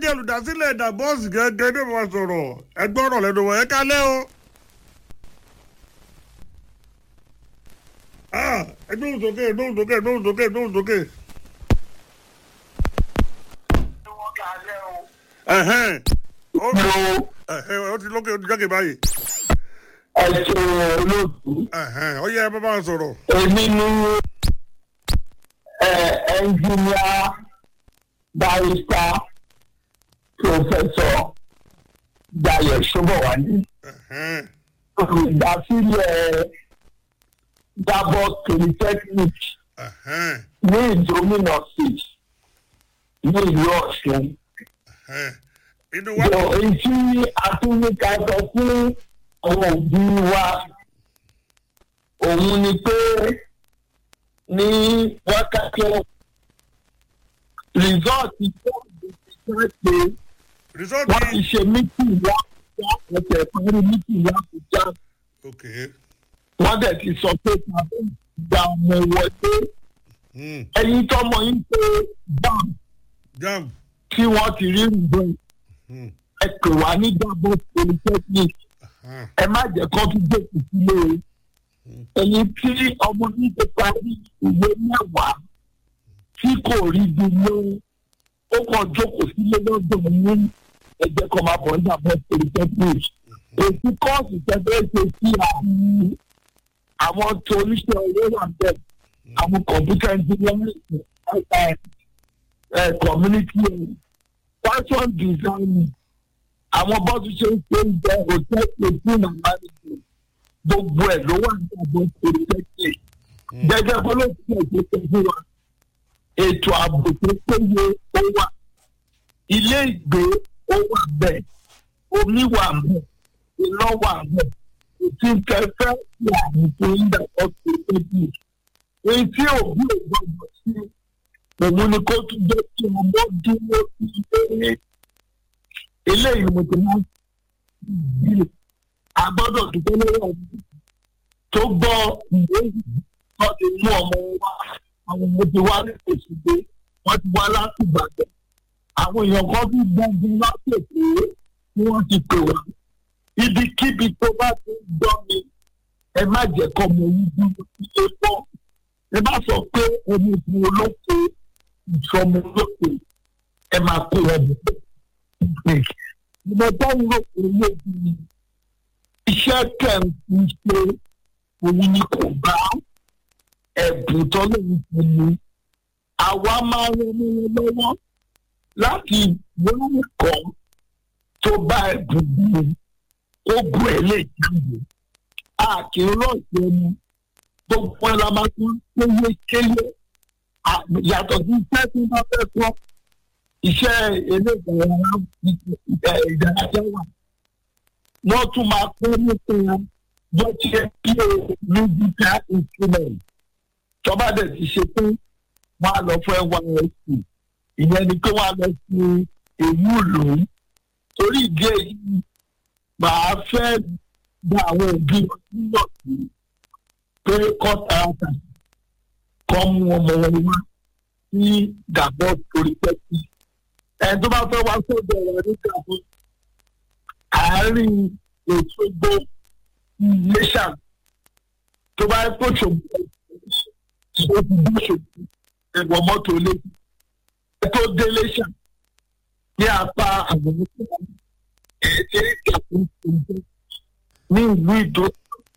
jẹ́ olùdásílẹ̀ ẹ̀dà bọ́ọ̀sì gẹ́gẹ́ bí wọ́n sọ̀rọ̀ ẹgbẹ́ ọ̀rọ̀ lẹ́nu wọ̀ ẹ́ kálẹ́ o. Ah, ẹgbẹ́ òun sókè ẹgbẹ́ òun sókè ẹgbẹ́ òun sókè ẹgbẹ́ òun sókè. Ẹ̀hẹ́n. Ó ẹ̀hẹ́n, ó ti lókè ó ti jáde báyìí. ẹ̀sùn olóòtú Ẹ̀hẹ́n, ó yẹ ẹ bá bá wọn sọ̀rọ̀. èmi ní ẹnjìníà barista pòfẹsọ Dayọ̀ Ṣóbọ̀wálé Ẹ̀hẹ́n. olùdásílẹ̀ Dabos Polytechnic Ẹ̀hẹ́n. ní ìdómìnà state ní ìlú Ọ̀ṣun. Ẹ̀hẹ́n. Inú wa Yọ èyí tí a tún ní ká sọ fún àwọn òbí wa òun ni pé ní wákàtí rìsọ́ọ̀tì fọ́ọ̀dù ti jáde rìsọ́ọ̀tì. wọ́n ti ṣe mítìn láàbùjá ẹsẹ̀ parí mítìn láàbùjá Ok. wọ́n dẹ̀ ti sọ pé tàbí ìgbà ọmọ wọlé Hmm. ẹyin tọmọ yín pé bam Jam. tí wọ́n ti rí rìbọn Hmm. ẹ pè wá ní Dabos Polytechnic Ah. ẹ má jẹ́ kó tún jókòó sílé o ẹ̀yin tí ọmọ yín ti parí ìwé mẹ́wàá tí kò rí bí lé ó kàn jókòó sílé lọ́dọ̀ ní ẹ̀jẹ̀ kan máa bọ̀ ní Dabos Polytechnic èsì kọ́ọ̀sì tẹ́tẹ́ ṣe sí àwọn àwọn tó oníṣẹ́ owó wà bẹ́ẹ̀ àwọn kọ̀ǹpútà engineering ẹ̀ ẹ̀ community ẹ̀ fashion design àwọn bọ́ọ̀sì ṣe ń ṣe ń jẹ hotel eighteen and management gbogbo ẹ̀ ló wà ní àbọ̀ polytechnic gẹ́gẹ́ bó ló ti ṣe ṣe fún wa ètò ààbò tó péye ó wà ilé ìgbé ó wà bẹ́ẹ̀ omi wà bẹ́ẹ̀ iná wà bẹ́ẹ̀ ètí kẹfẹ́ ti àmì tó ń dà ọ́ polytechnic èyí tí òbí ò gbọdọ̀ sí òun ni kó tún jẹ́ kí ọmọ dúró sí ilé eléyìí mo ti máa ń bí a gbọ́dọ̀ dúpẹ́ lọ́wọ́ ọdún tó gbọ́ ìwé yìí wọ́n ti mú ọmọ wa àwọn ọmọ ti wá ní òṣùgbé wọ́n ti wá láti Ìbàdàn àwọn èèyàn kan bí gbọ́ngbọ́n láti èkó ni wọ́n ti pè wá ibikíbi tó bá ti ń gbọ́ mi ẹ má jẹ́ kọ́ mọ yín bí ilé pọ̀ ẹ má sọ pé ẹni ìbò olóko ìṣọmọ olóko ẹ máa kó wọn bọ̀ mo bá ń rò pé lóbi iṣẹ́ kẹ̀ǹtì ṣe òun ni kò bá ẹ̀bùn tọ́lọ́run fún mi. àwa máa ń ran wọn lọ́wọ́ láti wọ́n kọ́ tó bá ẹ̀bùn mi ó gùn ẹ̀ lè jáde. a kì í rọ̀ṣẹ̀ ẹni gbogbo ẹ̀ la máa tún kéye kéye yàtọ̀ sí iṣẹ́ tí wọ́n fẹ́ kọ́ iṣẹ́ eré ìdárayá ìdárayá wà. wọ́n tún máa kọ́ nípa bó ti yẹ kí o musical instrument. tọ́ba dẹ̀ ti ṣe pé wọ́n á lọ fún nysc ìyẹn ni pé wọ́n á lọ sí èyí ìlú. torí ìdí èyí màá fẹ́ gba àwọn òbí wọn níyànjú pé kọ́ tààtà kọ́ mú ọmọ wọn wá sí Dabos Polytechnic ẹni tó bá fẹ́ wá sóde ọ̀rọ̀ nígbà fún àárín Òṣogbo Iléṣà tó bá kó ṣògbó ó ti dé ṣògbó ẹ̀wọ̀n mọ́tò létí ẹ tó dé Iléṣà ní apá àwọn ọmọ ẹ̀ẹ́dẹ́ ìjàpọ̀ ìjọba ní ìlú ìdó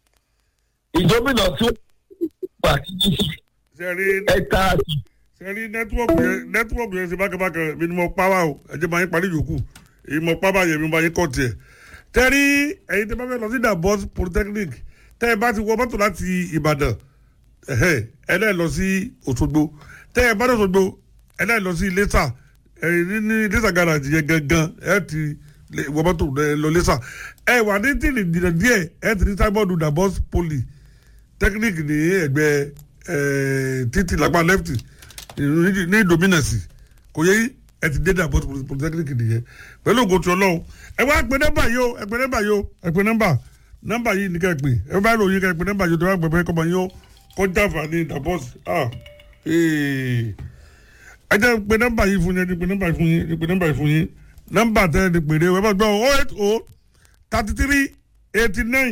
ìdómìnà tí ó gbà kí Sẹ́rí ẹ̀ka àti sẹ́rí nẹ́tíwọ̀kì yẹn nẹ́tíwọ̀kì yẹn ṣe bákẹ́bákẹ́ mi ni mo pa wá o ẹ̀jẹ̀ máa ń parí yòókù èyí mo pa báyẹn mi máa ń kọ́ tiẹ̀. Tẹ́rí ẹ̀yin tẹ́ bá fẹ́ lọ sí Dabos Polytechnic tẹ́ ẹ bá ti wọ mọ́tò láti Ìbàdàn ẹ̀hẹ́ ẹ náà lọ sí Òṣogbo tẹ́ ẹ bá dé Òṣogbo ẹ náà lọ sí Iléṣà ẹ̀yìn ní Iléṣà garage yẹn gangan ẹ ti lè- wọ mọ́tò ẹ lọ Iléṣà ẹ wà ní tìrì dìrẹ̀ díẹ̀ ẹ ti ní sábọ́ọ̀dù Dabos Poly technic ní ẹgbẹ́ ẹ, títì lápá left ní ní dominance kò yẹ yí ẹ ti dé Dabos polytechnic nìyẹn pẹ̀lú ògo tí Ọlọ́run ẹ wá pè nọ́mbà yìí o ẹ pè nọ́mbà yìí o ẹ pè nọ́mbà nọ́mbà yìí ní ká ẹ pè ẹ bá ròyìn ká ẹ pè nọ́mbà yìí o tó wá gbẹ̀bẹ̀ kọ́mọ yín o kọjá àǹfààní Dabos ah ee ẹ jẹ́ pè nọ́mbà yìí fún yín ẹ jẹ́ pè nọ́mbà yìí fún yín ẹ jẹ́ pè nọ́mbà yìí fún yín nọ́mbà tẹ́ ẹ ní pèrè ẹ bá gbọ́ o eight o thirty three eighty nine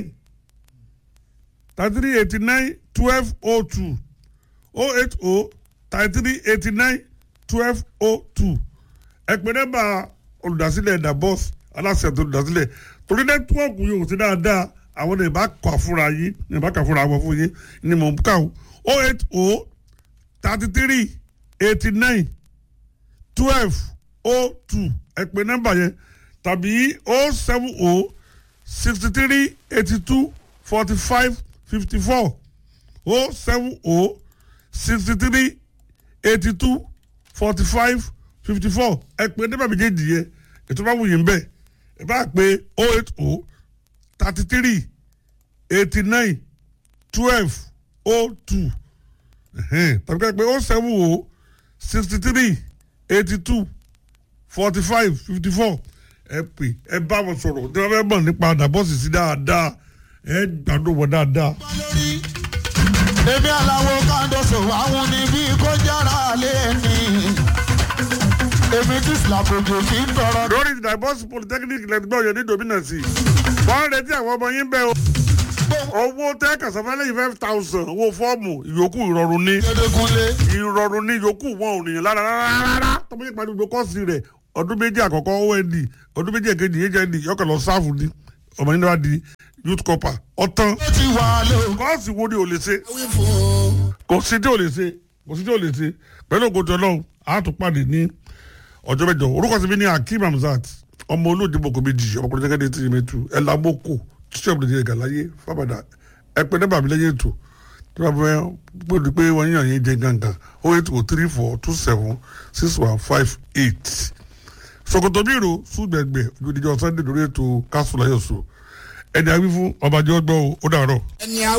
thirty three eighty nine twelve o two o eight o thirty three eighty nine twelve o two ẹ pè nọ́mbà olùdásílẹ̀ ẹ̀dà bọ́ọ̀sì aláṣẹ tó olùdásílẹ̀ torí nẹ́tíwọ́ọ̀kù yìí ò sí dáadáa àwọn ní ìbá kọ àfúrà yìí ní ìbá kọ àfúrà wọn fún yín ni mò ń kà ó o eight o thirty three eighty nine twelve o two ẹ pè nọ́mbà yẹn tàbí o seven o sixty three eighty two forty five fifty four o seven o sixty three eighty two forty five fifty four ẹ pè nọ́mbà méjèèjì yẹn ètò bá wù yín bẹ́ẹ̀ ẹ bá pè o eight o thirty three eighty nine twelve o two tàbí ká pè o seven o sixty three eighty two forty five fifty four ẹ pè ẹ bá wọn sọ̀rọ̀ tí wọ́n fẹ́ mọ̀ nípa àdàbọ̀sì sí dáadáa ẹ gbàdúrà wọn dáadáa. lórí èmi aláwo kándoso àwọn níbí kó jára lé ní èmi tí sìlàbòjò kì í tọrọ. lórí ìdàbọ̀sì polytechnic lẹ́gbẹ́ ọ̀yọ́ ní dominance wọ́n retí àwọn ọmọ yín bẹ́ẹ̀ o owó tẹ́ kàṣàfẹ́lẹ́ yìí five thousand owó fọ́ọ̀mù ìyókù ìrọ̀rùn ní Dédékúnlé ìrọ̀rùn ní ìyókù wọn ò nìyẹn lára rárá tọ́mọ yìí pàdé gbogbo kọ́ọ̀sì rẹ̀ ọdún méjì àkọ́kọ́ ond ọdún méjì èkejì hnd yọkàn lọ sáfù ní ọmọ yìí náà di youth corper ọ̀tán ó ti wà ló kọ́ọ̀sì wo ni ò lè ṣe wí fún kò sí tí ò lè ṣe kò sí tí ò lè ṣe pẹ̀lú ògùn tó lọ́hùn àtúpàdé ní ọjọ́ mẹ́jọ orúkọ sí mi ní akeem hamzat ọmọ olóòdì boko méjì ọmọkùnrin jẹ́gẹ́dẹ́ tí yẹmẹ tu ẹ̀ lámókò tíṣẹ́ ọ̀bùnrin jẹ́ gàláyé fábàdà ẹ pé nígbà mi lẹ́yìn ètò tí wọ́n fẹ́ gbọ́dọ̀ pé wọ́n yàn yín jẹ gangan o eight o three four two seven six one five eight sokoto biro sùgbẹ̀gbẹ̀ ojúdíjọ sunday lórí ètò kásùláyọ̀sọ ẹni àwí fún ọbàjọ́ gbọ́ ó dàrọ̀. ẹni